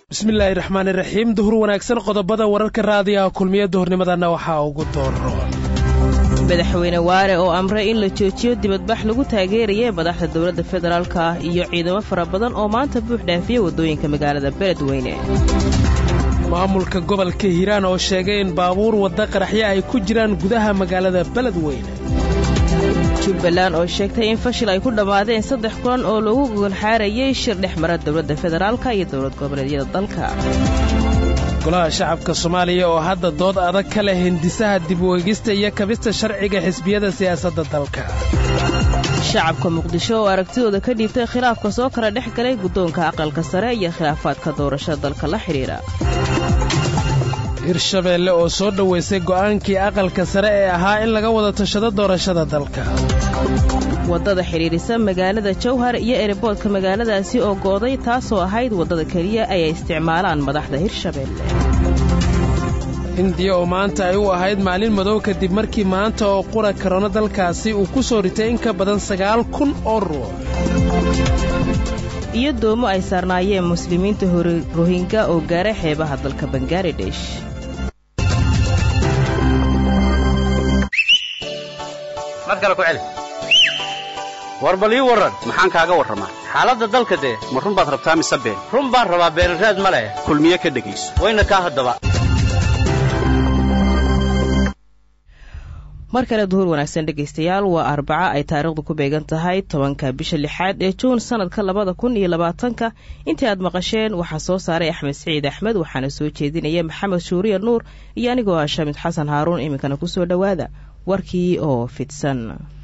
bismillaahi raxmaani raxiim duhur wanaagsan qodobada wararka raadiyaha kulmiya duhurnimadana waxaa ugu dooro madaxweyne waare oo amray in la joojiyo dibadbax lagu taageeraya madaxda dowladda federaalka iyo ciidamo fara badan oo maanta buux dhaafiya waddooyinka magaalada beledweyne maamulka gobolka hiiraan oo sheegay in baabuur wadda qaraxyo ay ku jiraan gudaha magaalada beledweyne jubbaland oo sheegtay in fashil ay ku dhammaadeen saddex kulan oo lagu gogolxaarayay shir dhex mara dowladda federaalka iyo dowlad goboleedyada dalka golaha shacabka soomaaliya oo hadda dood adag ka leh hindisaha dib u eegista iyo kabista sharciga xisbiyada siyaasadda dalka shacabka muqdisho oo aragtidooda ka dhiibtay khilaafka soo kala dhex galay guddoonka aqalka sare iyo khilaafaadka doorashada dalka la xidhiidha hirshabeelle oo soo dhowaysay go'aankii aqalka sare ee ahaa in laga wada tashado doorashada dalka waddada xidhiidhisa magaalada jawhar iyo ereboodka magaaladaasi oo go'day taasoo ahayd waddada keliya ay isticmaalaan madaxda hirshabeelle hindiya oo maanta ay u ahayd maalin madow kadib markii maanta oo qura karoona dalkaasi uu ku soo ritay in ka badan sagaal kun oo ruux iyo doomo ay saarnaayeen muslimiinta rohinga oo gaaray xeebaha dalka bangaladesh war bal ii warran maxaan kaaga warramaa xaaladda dalka dee ma run baad rabtaa mise been run baan rabaa beenraad ma leh kulmiye ka dhegayso wayna kaa haddaba mar kale duhur wanaagsan dhegaystayaal waa arbaca ay taariikhdu ku beegan tahay tobanka bisha lixaad ee juun sanadka labada kun iyo labaatanka intii aad maqasheen waxaa soo saaray axmed siciid axmed waxaana soo jeedinaya maxamed shuuriya nuur iyo anigoo ah shamid xasan haaruun iminkana kusoo dhowaada warkii oo fidsan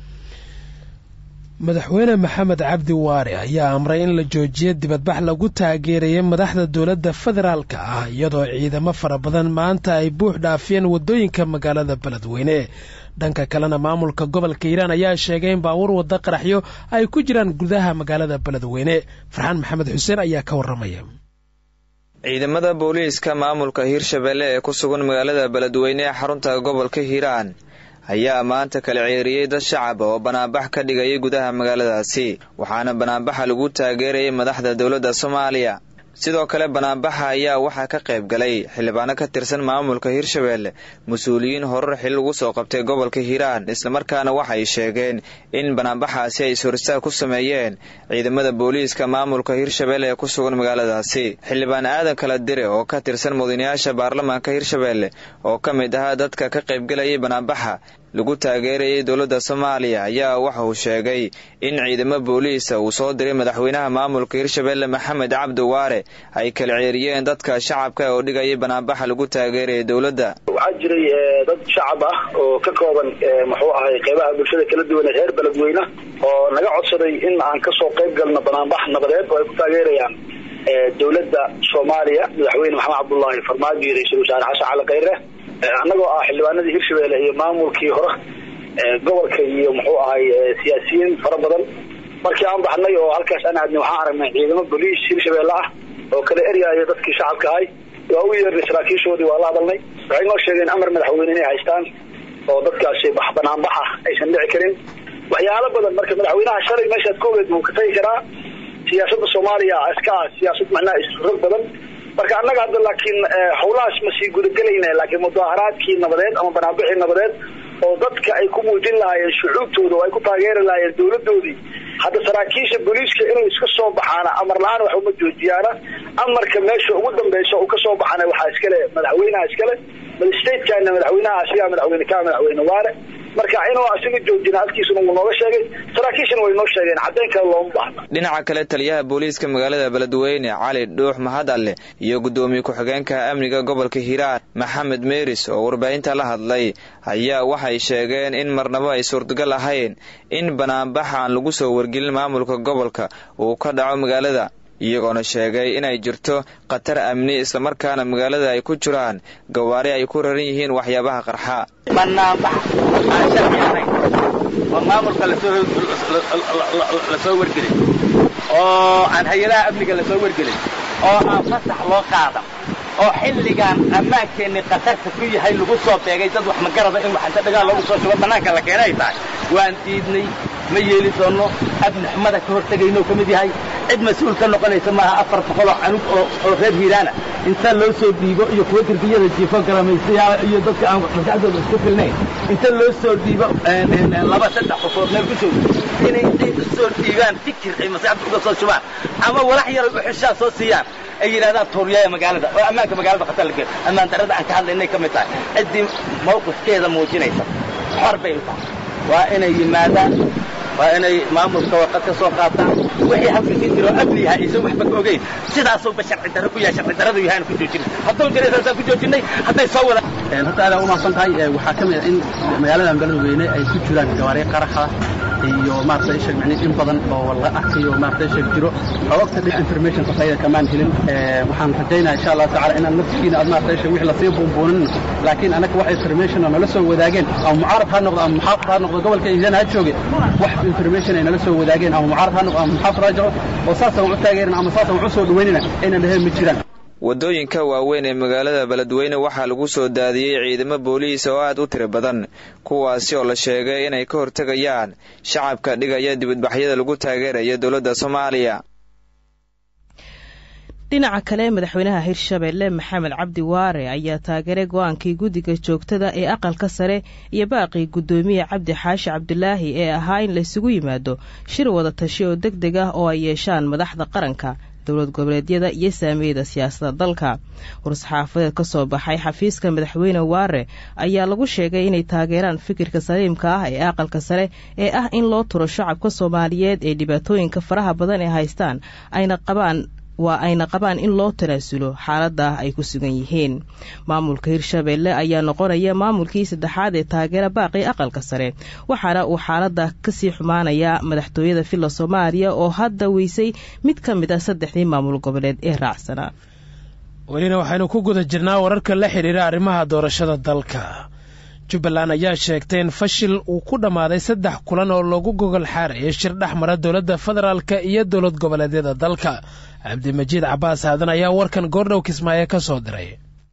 madaxweyne maxamed cabdi waare ayaa amray in la joojiyo dibadbax lagu taageerayay madaxda dowladda federaalka ah iyadoo ciidamo fara badan maanta ay buux dhaafiyeen waddooyinka magaalada beledweyne dhanka kalena maamulka gobolka hiiraan ayaa sheegay in baabuur wadda qaraxyo ay ku jiraan gudaha magaalada beledweyne farxaan maxamed xuseen ayaa ka warramaya ciidamada booliiska maamulka hiirshabeelle ee ku sugan magaalada beledweyne ee xarunta gobolka hiiraan ayaa maanta kala ceeriyey dad shacab oo banaanbax ka dhigayay gudaha magaaladaasi waxaana banaanbaxa lagu taageerayay madaxda dowladda soomaaliya sidoo kale banaanbaxa ayaa waxaa ka qayb galay xildhibaano ka tirsan maamulka hiirshabeelle mas-uuliyiin horar xil ugu soo qabtay gobolka hiiraan islamarkaana waxay sheegeen in banaanbaxaasi ay is-horistaag ku sameeyeen ciidamada booliiska maamulka hiirshabeelle ee ku sugan magaaladaasi xildhibaan aadan kala dire oo ka tirsan mudanayaasha baarlamaanka hiirshabeelle oo ka mid ahaa dadka ka qaybgalayay banaanbaxa lagu taageerayay dowladda soomaaliya ayaa waxa uu sheegay in ciidamo booliisa uu soo diray madaxweynaha maamulka hiirshabeelle maxamed cabdi waare ay kala ceeriyeen dadka shacabka oo dhigayay banaanbaxa lagu taageerayay dowladda waxaa jiray dad shacab ah oo ka kooban muxuu ahay qeybaha bulshada kala duwan ee reer beledweyne oo naga codsaday in aan kasoo qayb galno banaanbax nabadeed oo ay ku taageerayaan dowladda soomaaliya madaxweyne maxamed cabdullaahi farmaajo iyo ra-iisul wasaare xasan cali khayre annagoo ah xildhibaanadii hirshabeelle iyo maamulkii hore gobolka iyo muxuu ahay siyaasiyiin fara badan markii aan baxnay oo halkaas aan aadnay waxaan aragnay ciidamo boliis hirshabeelle ah oo kala eryaaya dadkii shacabka ahay waa u yeernay saraakiishoodii waa la hadalnay waxay noo sheegeen amar madaxweyne inay haystaan oo dadkaasi banaanbaxa aysan dhici karin waxyaalo badan marka madaxweynaha shalay meeshaad ka ogeed wuu ka tagi karaa siyaasadda soomaaliya iska ah siyaasad macnaha isrog badan marka annaga hadda laakiin howlahaas ma sii gudagelayna laakiin mudaaharaadkii nabadeed ama banaanbixii nabadeed oo dadka ay ku muujin lahaayeen shucuubtooda oo ay ku taageeri lahaayeen dowladoodii hadda saraakiisha booliiska inay iska soo baxaana amar la-aan wax uma joojiyaana amarka meesha ugu dambeysa uu kasoo baxana waxaa iskale madaxweynaha iskale statekaana madaxweynaha asigaa madaxweyne ka madaxweyne waare marka inuu asiga joojina halkiisuna wuu nooga sheegay saraakiishana way noo sheegeen caddayn kale looma baahna dhinaca kale taliyaha booliiska magaalada beledweyne cali dhuux mahad alle iyo guddoomiye ku-xigeenka amniga gobolka hiiraan maxamed meeris oo warbaahinta la hadlay ayaa waxay sheegeen in marnabo ay suurtagal ahayn in banaanbaxa aan lagu soo wargelin maamulka gobolka uu ka dhaco magaalada iyagoona sheegay inay jirto khatar amni islamarkaana magaalada ay ku jiraan gawaari ay ku raran yihiin waxyaabaha qarxa banaanbax aan sharci ahayn oo maamulka lasoo wargelin oo aan hay-adaha amniga lasoo wargelin oo aan fasax loo qaadan oo xilligan ammaankeenni khatarta ku yahay lagu soo beegay dad wax magarada in waxanta dhagaal loogu soo shugo bannaanka la keenay tahay waan diidnay ma yeeli doonno abni xumada ka hortegayno ka mid yahay cid mas-uul ka noqonaysa maaha afar boqoloo canug oo reer hiiraana inta loo soo dhiibo iyo kuwa derbiyada jiifo garamaysayaa iyo dadka aan maskaxdooda isku filnayn inta loo soo dhiibo laba saddex qofood meel ku joogo inay intay u soo dhiibaan fikir ay maskaxda uga soo shubaan ama walax yar uxishaa soo siiyaan ay yidhahdaan tuuriyaaya magaalada oo ammaanka magaalada khatar lageeyo ammaan darrada aan ka hadlaynay ka mid tahay ciddii mawqifkeeda muujinaysa xor bay u tahay waa inay yimaadaan waa inay maamulka warqad ka soo qaataan wixii halka ka jiro amni yahay aysan waxba ka ogeyn sidaasuuba sharci darro ku yahay sharci darradu yahay aan ku joojinay hadduu jiray saasaan ku joojinay hadday soo wada horta aad u mahadsan tahay waxaa ka mid ah in magaaladan beledweyne ay ku jiraan gawaariyo qaraxa iyo maaragtay sheeg macni in badan oo la arkayo maaragtay sheeg jiro xogta dhinaca information qasayda kamaan helin waxaan rajaynayaa insha Allah tacaala inaan naftiina aad maaragtay sheeg wixii la sii buunbuunin laakiin anaka wax information oo nala soo wadaageen ama mucaarad ha noqdo ama muxaafid ha noqdo gobolka Hiiraan ha jooge wax information ay nala soo wadaageen ama mucaarad ha noqdo ama muxaafid ha joogo oo saasaan u taageerina ama saasaan u soo dhaweynina inaan dhahay ma jiraan waddooyinka waaweyn ee magaalada beledweyne waxaa lagu soo daadiyey ciidamo booliis oo aad u tiro badan kuwaasi oo la sheegay inay ka hortegayaan shacabka dhigaya dibadbaxyada lagu taageeraya dowladda soomaaliya dhinaca kale madaxweynaha hirshabeelle maxamed cabdi waare ayaa taageeray go-aankii guddiga joogtada ee aqalka sare iyo baaqii guddoomiye cabdi xaashi cabdulaahi ee ahaa in laysugu yimaado shir wada tashi oo deg deg ah oo ay yeeshaan madaxda qaranka dowlad goboleedyada iyo saamiyada siyaasadda dalka war-saxaafadeed ka soo baxay xafiiska madaxweyne waare ayaa lagu sheegay inay taageeraan fikirka saliimka ah ee aqalka sare ee ah in loo turo shacabka soomaaliyeed ee dhibaatooyinka faraha badan ee haystaan ayna qabaan waa ayna qabaan in loo tanaasulo xaalada ay ku sugan yihiin maamulka hirshabeelle ayaa noqonaya maamulkii saddexaad ee taageera baaqii aqalka sare waxaana uu xaalada kasii xumaanaya madaxtooyada villa soomaaliya oo hadda weysay mid ka mid ah saddexdii maamul goboleed ee raacsanaa welina waxaynu ku guda jirnaa wararka la xidhiira arrimaha doorashada dalka jubbaland ayaa sheegtay in fashil uu ku dhammaaday saddex kulan oo lagu gogol xaarayay shir dhex mara dowladda federaalka iyo dowlad goboleedyada dalka cabdimajiid cabaas aadan ayaa warkan goordhow kismaayo ka soo diray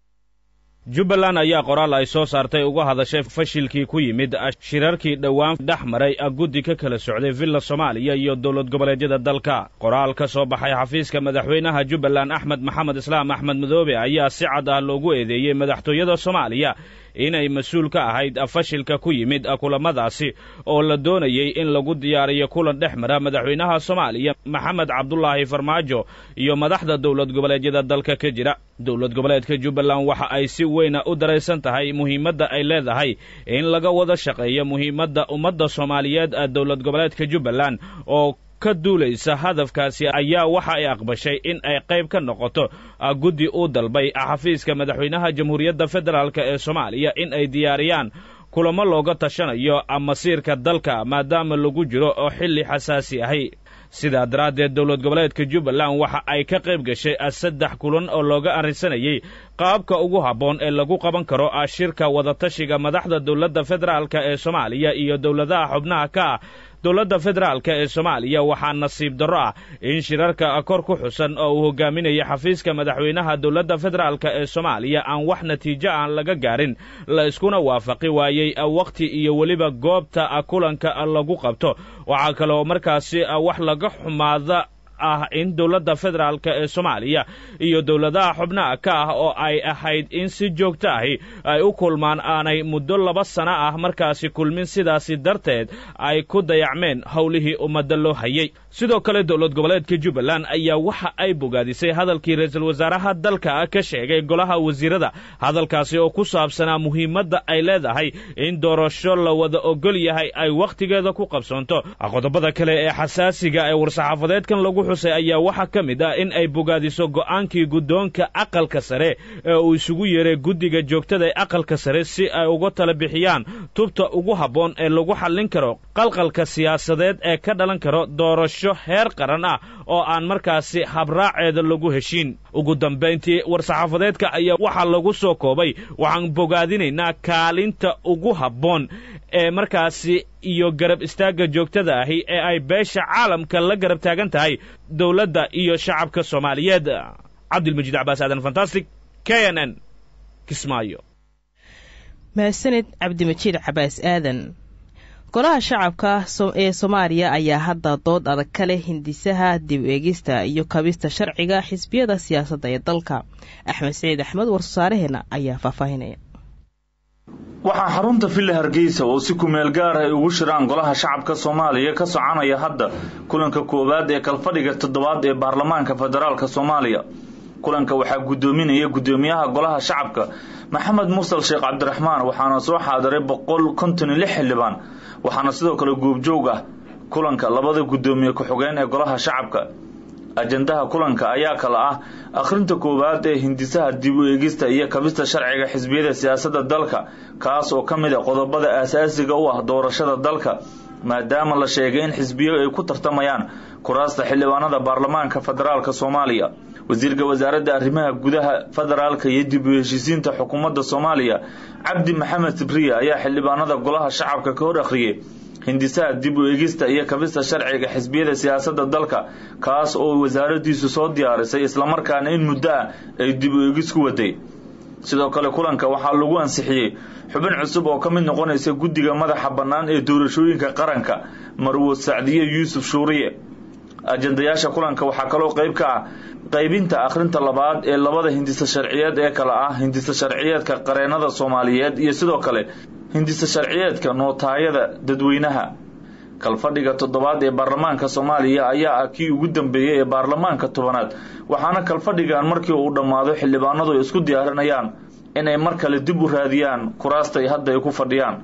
jubbaland ayaa qoraal ay soo saartay uga hadashay fashilkii ku yimid shirarkii dhowaan dhex maray guddi ka kala socday villa soomaaliya iyo dowlad goboleedyada dalka qoraal ka soo baxay xafiiska madaxweynaha jubbaland axmed maxamed islaam axmed madoobe ayaa si cad ah loogu eedeeyey madaxtooyada soomaaliya inay mas-uul ka ahayd fashilka ku yimid kulamadaasi oo la doonayey in lagu diyaariyo kulan dhex mara madaxweynaha soomaaliya maxamed cabdulaahi farmaajo iyo madaxda dowlad goboleedyada dalka ka jira dowlad goboleedka jubbaland waxa ay si weyna u daraysan tahay muhiimadda ay leedahay in laga wada shaqeeyo muhiimadda ummadda soomaaliyeed dowlad goboleedka jubbaland oo ka duulaysa hadafkaasi ayaa waxa ay aqbashay in ay qayb ka noqoto guddi uu dalbay xafiiska madaxweynaha jamhuuriyadda federaalk ee soomaaliya in ay diyaariyaan kulamo looga tashanayo masiirka dalka maadaama lagu jiro oo xilli xasaasi ahi sidaa daraaddeed dowlad goboleedka jubbaland waxa ay ka qayb gashay saddex kulan oo looga arrinsanayey qaabka ugu habboon ee lagu qaban karo shirka wadatashiga madaxda dowladda federaalk ee soomaaliya iyo dowladaha xubnaha ka ah dowladda federaalk ee soomaaliya waxaa nasiib darro ah in shirarka kor ku xusan oo uu hogaaminaya xafiiska madaxweynaha dowladda federaalk ee soomaaliya aan wax natiijo aan laga gaarin la iskuna waafaqi waayey wakhti iyo weliba goobta kulanka lagu qabto waxaa kaleoo markaasi wax laga xumaada ah in dowladda federaalk ee soomaaliya iyo dowladaha xubnaha ka ah oo ay ahayd in si joogto ahi ay u kulmaan aanay muddo laba sano ah markaasi kulmin sidaasi darteed ay ku dayacmeen howlihii ummadda loo hayey sidoo kale dowlad goboleedka jubbaland ayaa waxa ay bogaadisay hadalkii ra-iisul wasaaraha dalka ka sheegay golaha wasiirada hadalkaasi oo ku saabsanaa muhiimadda ay leedahay in doorasho la wada ogol yahay ay wakhtigeeda ku qabsoonto qodobada kale ee xasaasiga ee war-saxaafadeedkan lagu xusay ayaa waxaa ka mid ah in ay bogaadiso go'aankii guddoonka aqalka sare ee uu isugu yeeray guddiga joogtada ee aqalka sare si ay uga tala bixiyaan tubta ugu habboon ee lagu xallin karo qalqalka siyaasadeed ee ka dhalan karo doorasho heer qaran ah oo aan markaasi habraaceeda lagu heshiin ugu dambayntii war-saxaafadeedka ayaa waxaa lagu soo koobay waxaan bogaadinaynaa kaalinta ugu habboon ee markaasi iyo garab istaagga joogtada ahi ee ay beesha caalamka la garab taagan tahay dowladda iyo shacabka soomaaliyeed cabdilmajiid cabaas aadan fantastic k n n kismaayo mahadsaned cabdimajiid cabaas aadan golaha shacabka ee soomaaliya ayaa hadda dood adag ka leh hindisaha dib eegista iyo kabista sharciga xisbiyada siyaasadda ee dalka axmed siciid axmed warsaaraheenna ayaa faahfaahinaya waxaa xarunta villa hargeysa oo si kumeel gaar ah ay ugu shiraan golaha shacabka soomaaliya ka soconaya hadda kulanka koowaad ee kalfadhiga toddobaad ee baarlamaanka federaalk soomaaliya kulanka waxaa guddoominaya guddoomiyaha golaha shacabka maxamed mursal sheekh cabdiraxmaan waxaana soo xaadiray boqol konton iyo lix xildhibaan waxaana sidoo kale goobjoog ah kulanka labada guddoomiye ku-xigeen ee golaha shacabka ajandaha kulanka ayaa kale ah akhrinta koowaad ee hindisaha dib u eegista iyo kabista sharciga xisbiyada siyaasadda dalka kaas oo ka mid a qodobada aasaasiga u ah doorashada dalka maadaama la sheegay in xisbiyo ay ku tartamayaan kuraasta xildhibaanada baarlamaanka federaalk soomaaliya wasiirka wasaaradda arrimaha gudaha federaalka iyo dib u heshiisiinta xukuumadda soomaaliya cabdi maxamed sibriya ayaa xildhibaanada golaha shacabka ka hor akhriyey hindisaha dib u eegista iyo kabista sharciga xisbiyada siyaasadda dalka kaas oo wasaaraddiisu soo diyaarisay islamarkaana in muddo ah ay dib u eegis ku waday sidoo kale kulanka waxaa lagu ansixiyey xubin cusub oo ka mid noqonaysa guddiga madaxa bannaan ee doorashooyinka qaranka marwo sacdiye yuusuf shuuriye ajandayaasha kulanka waxaa kaloo qayb ka ah qaybinta akhrinta labaad ee labada hindisa sharciyeed ee kale ah hindisa sharciyeedka qareenada soomaaliyeed iyo sidoo kale hindisa sharciyeedka nootaayada dadweynaha kalfadhiga toddobaad ee baarlamaanka soomaaliya ayaa ah kii ugu dambeeyey ee baarlamaanka tobanaad waxaana kalfadhigan markii uu dhammaado xildhibaanadu ay isku diyaarinayaan inay mar kale dib u raadiyaan kuraastay hadda ay ku fadhiyaan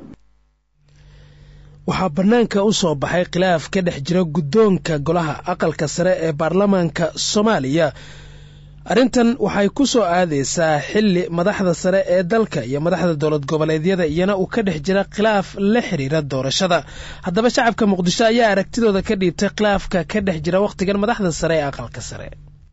waxaa bannaanka u soo baxay khilaaf ka dhex jira guddoonka golaha aqalka sare ee baarlamaanka soomaaliya arrintan waxay ku soo aadaysaa xilli madaxda sare ee dalka iyo madaxda dowlad goboleedyada iyana uu ka dhex jira khilaaf la xiriira doorashada haddaba shacabka muqdisho ayaa aragtidooda ka dhiibtay khilaafka ka dhex jira wakhtigan madaxda sare ee aqalka sare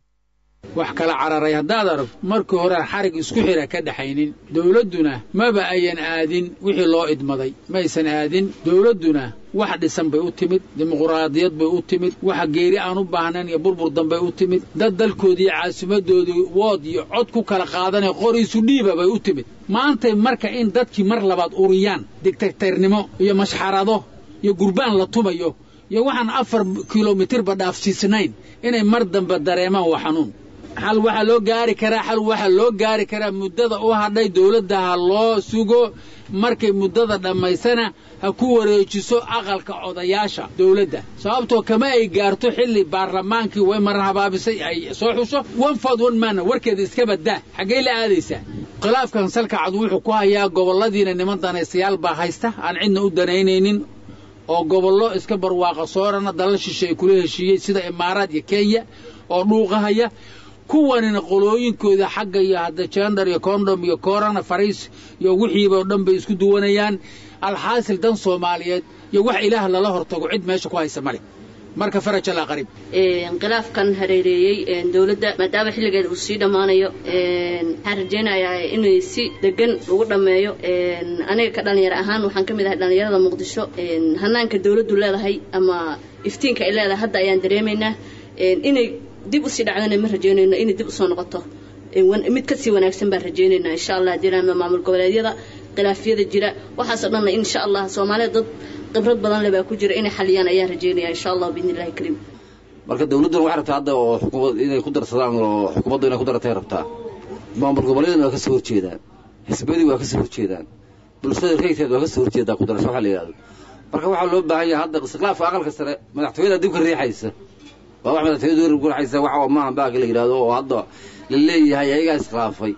wax kala cararay haddaad arag markii horean xarig isku xira ka dhaxaynin dowladduna maba ayan aadin wixii loo idmaday maysan aadin dowladduna wax dhisan bay u timid dimuquraadiyad bay u timid waxa geeri aan u baahnayn iyo burbur danbay u timid dad dalkoodii caasimadoodii wood iyo cod ku kala qaadanaya qoriisu dhiiba bay u timid maantay marka in dadkii mar labaad uriyaan digtagtarnimo iyo mashxarado iyo gurbaan la tumayo iyo waxaan afar kilomitirba dhaafsiisnayn inay mar dambe dareemaan waa xanuun xal waxaa loo gaari karaa xal waxaa loo gaari karaa muddada u hadhay dowladda ha loo sugo markay muddada dhammaysana ha ku wareejiso aqalka odayaasha dowladda sababtoo kama ay gaarto xilli baarlamaankii way marar habaabisay ay soo xuso one ford one manna warkeeda iska baddaa xaggay la aadaysaa khilaafkan salka cad wuxuu ku hayaa gobolladiina niman danaystayaal baa haysta aan cidna u danaynaynin oo gobollo iska barwaaqa soorana dalal shishe ay kula heshiiyey sida imaaraad iyo kenya oo dhuuqahaya kuwanina qolooyinkooda xagga iyo hadda jendar iyo condom iyo corona fariis iyo wixiiba oo dhan bay isku duwanayaan alxaasil dan soomaaliyeed iyo wax ilaah lala hortago cid meesha ku haysa male marka faraj allaa qariib khilaafkan hareereeyey dowladda maadaama xilligeeda uu sii dhammaanayo waxaan rajaynayaa inay si degan lagu dhammeeyo aniga ka dhalinyaro ahaan waxaan ka mid ahay dhallinyarada muqdisho hanaanka dowladdu leedahay ama iftiinka ay leedahay hadda ayaan dareemaynaa inay dib usii dhacdana ma rajaynayno inay dib usoo noqoto mid kasii wanaagsan baan rajaynaynaa insha allah dirama maamul goboleedyada khilaafyada jira waxaasoo dhanna insha allah soomaalida dad khibrad badan le baa ku jira inay xaliyaan ayaan rajaynaya insha allah biidni illahi kariim marka dawladduna waxay rabtaa hadda oo xukuumad inay ku darsadaan oo xukuumaddu inay ku daratay rabtaa maamul goboleedana waa ka soo horjeedaan xisbiyadii waa ka soo horjeedaan bulshada reegteed waa ka soo horjeedaa kudarasho waxa la yidhahdo marka waxaa loo baahan yahay hadda istiqlaafka aqalka sare madaxtooyada dib ka riixaysa waa wax madaxtooyada dib ka riixaysa waxa maaha baaka la yidhahdo oo hadda la leeyahay ayagaa iskhilaafay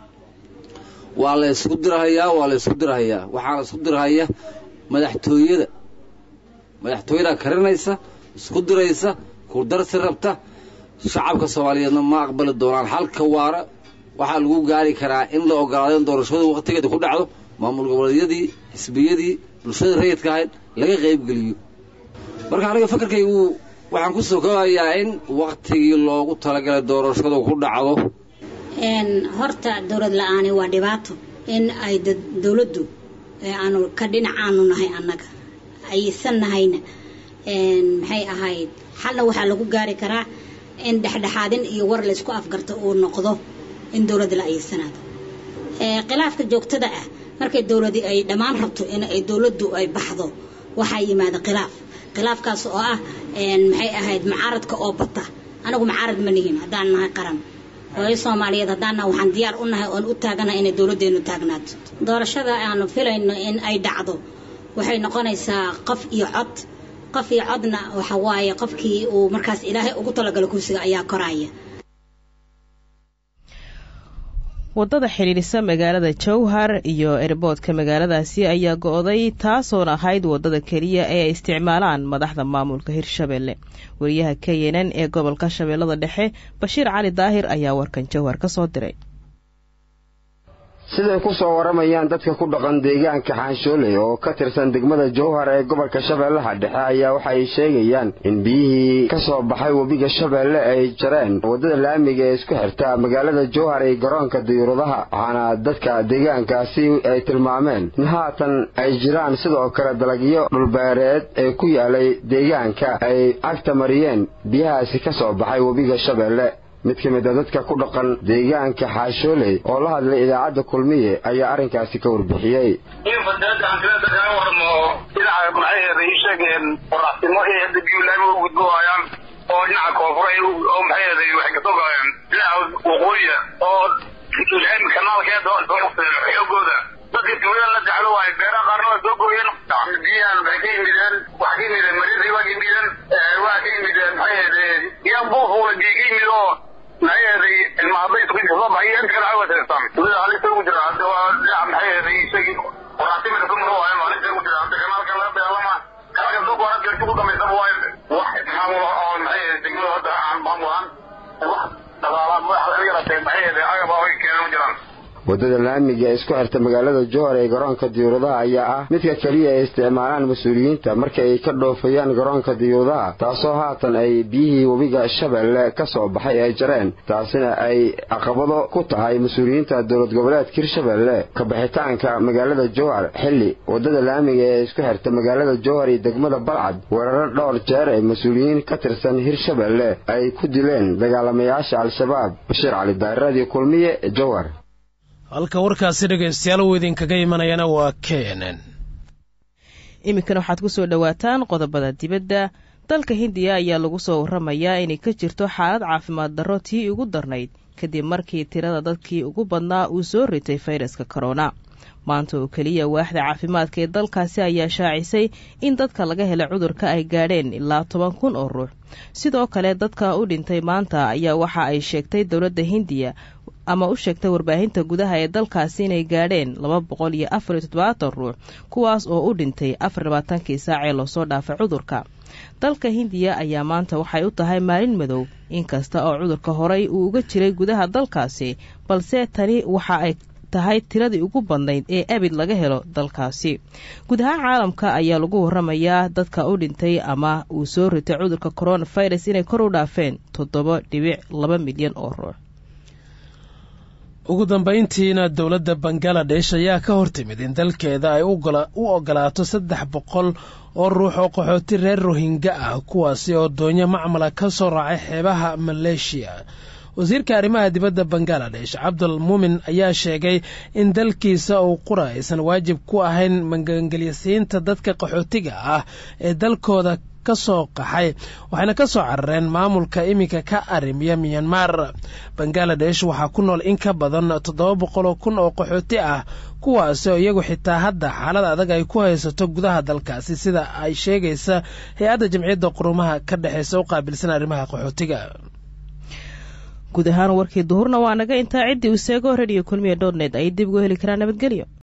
waa la isku dirahayaa waa la isku dirahayaa waxaana isku dirahaya madaxtooyada madaxtooyadaa karinaysa isku diraysa ku darsi rabta shacabka soomaaliyeedna ma aqbali doonaan halka waara waxaa lagu gaari karaa in la ogolaado in doorashadu waqtigeeda ku dhacdo maamul goboleedyadii xisbiyadii bulshada rayidka ahayd laga qaybgeliyo marka aniga fakarkaygu waxaan ku soo koobayaa in waktigii loogu talagalay doorashadu ku dhacdo horta dowlad la-aani waa dhibaato in ay dowladdu aanu ka dhinacaanu nahay annaga aysan nahayna maxay ahayd xalna waxaa lagu gaari karaa in dhexdhexaadin iyo war laysku afgarto uu noqdo in dowladda la ayeysanaado khilaafka joogtada ah markay dowladi ay dhammaan rabto in ay dowladdu ay baxdo waxaa yimaada khilaaf khilaafkaas oo ah maxay ahayd mucaaradka oo bata anagu mucaarad ma nihin haddaan nahay qaran hooyo soomaaliyeed haddaana waxaan diyaar u nahay oon u taaganahay inay dowladdeenu taagnaato doorashada aanu filayno in ay dhacdo waxay noqonaysaa qof iyo cod qof iyo codna waxa waaye qofkii uu markaas ilaahay ugu talagalo kursiga ayaa koraya wadada xidhiidhisa magaalada jowhar iyo erboodka magaaladaasi ayaa go-day taasoona ahayd wadada keliya ee ay isticmaalaan madaxda maamulka hirshabelle wariyaha k n n ee gobolka shabeellada dhexe bashiir cali daahir ayaa warkan jowhar ka soo diray siday ku soo waramayaan dadka ku dhaqan deegaanka xaanshooley oo ka tirsan degmada jowhar ee gobolka shabeellaha dhexe ayaa waxa ay sheegayaan in biyihii ka soo baxay webiga shabeelle ay jareen waddada laamiga ee isku xirta magaalada jowhar iyo garoonka diyuuradaha waxaana dadka deegaankaasi ay tilmaameen in haatan ay jiraan sidoo kale dalagyo dhulbeereed ee ku yaalay deegaanka ay cagta mariyeen biyahaasi ka soo baxay webiga shabeelle mid ka mid a dadka ku dhaqan deegaanka xaashooley oo la hadlay idaacadda kulmiye ayaa arrinkaasi ka warbixiyey in fadaadaan kala dadkaan warmo dhinaca maxay ii sheegeen qoraxtimo ee hadda biyu laami u gudbohayaan oo dhinaca koonfur oo maxay waxay kasoo galeen dhinaca waqooyiya oo kanaalkeeda xoogooda dadka tuulada la jeclo waaye beeraha qaarna waa soo gooyeen biyahan waxay ka yimideen waxa ka yimideen maridii waa ka yimideen waa ka yimideen maxay ahayd yaan buufuula biyo ka yimid oo maxay ahayd ilma hadday isku soo baxay inta kale cawa tirsan tuulada halista ugu jira hadda waa dhinaca maxay ahayd isagii qoraxtimida ku maro waaye halista ugu jira hadda kanaalka laga dagaalama kanaalka soo goora geerti ugu dambaysaba waaye wax ismaamulo oo maxay ahayd degmada hadda aan maamulaan wax dhaqaalaad madaxa laga yaratee maxay ahayd agaba ay keenan u jiraan waddada laamiga ee isku xirta magaalada jowhar ee garoonka diyuuradaha ayaa ah midka keliya ay isticmaalaan mas-uuliyiinta marka ay ka dhoofayaan garoonka diyuuradaha taasoo haatan ay biyihii webiga shabeelle ka soo baxay ay jareen taasina ay caqabado ku tahay mas-uuliyiinta dowlad goboleedka hirshabeelle ka baxitaanka magaalada jowhar xilli waddada laamiga ee isku xirta magaalada jowhar iyo degmada balcad weeraro dhowr jeer ee mas-uuliyiin ka tirsan hirshabeelle ay ku dileen dagaalamayaasha al-shabaab bashiir cali daariradii kulmiye jowhar halka warkaasi dhegaystayaal uu idinkaga imanayana waa k n n iminkana waxaad ku soo dhowaataan qodobada dibadda dalka hindiya ayaa lagu soo waramayaa inay ka jirto xaalad caafimaad darro tii ugu darnayd kadib markii tirada dadkii ugu badnaa uu soo ritay fayraska korona maanta oo keliya waaxda caafimaadka ee dalkaasi ayaa shaacisay in dadka laga helay cudurka ay gaadheen ilaa toban kun oo ruux sidoo kale dadka u dhintay maanta ayaa waxa ay sheegtay dowladda hindiya ama u sheegtay warbaahinta gudaha ee dalkaasi inay gaadheen laba boqol iyo afar iyo toddobaatan ruux kuwaas oo u dhintay afar labaatankii saac ee loosoo dhaafay cudurka dalka hindiya ayaa maanta waxay u tahay maalin madow inkasta oo cudurka horey uu uga jiray gudaha dalkaasi balse tani waxa ay tahay tiradii ugu badnayd ee abid laga helo dalkaasi guud ahaan caalamka ayaa lagu waramayaa dadka u dhintay ama uu soo ritay cudurka coronavirus inay kor u dhaafeen toddoba dhibic laba milyan oo ruux ugu dambayntiina dowladda bangaladesh ayaa ka hortimid in dalkeeda ay u ogolaato saddex boqol oo ruux oo qaxooti reer rohingya ah kuwaasi oo doonyo macmala ka soo raacay xeebaha maleeshiya wasiirka arrimaha dibadda bangaladesh cabdul muumin ayaa sheegay in dalkiisa uu qura aysan waajib ku ahayn magangelyasiinta dadka qaxootiga ah ee dalkooda ka soo qaxay waxayna ka soo carareen maamulka iminka ka arrimiya miyanmar bangaladesh waxaa ku nool in ka badan toddoba boqoloo kun oo qaxooti ah kuwaasi oo iyagu xitaa hadda xaalad adag ay ku haysato gudaha dalkaasi sida ay sheegaysa hay-adda jamciyadda qurumaha ka dhexeysa u qaabilsan arrimaha qaxootiga guud ahaan warkii duhurna waa naga intaa ciddii uu seego rediyo kulmiya dotnet ay dib ugu heli karaan nabadgelyo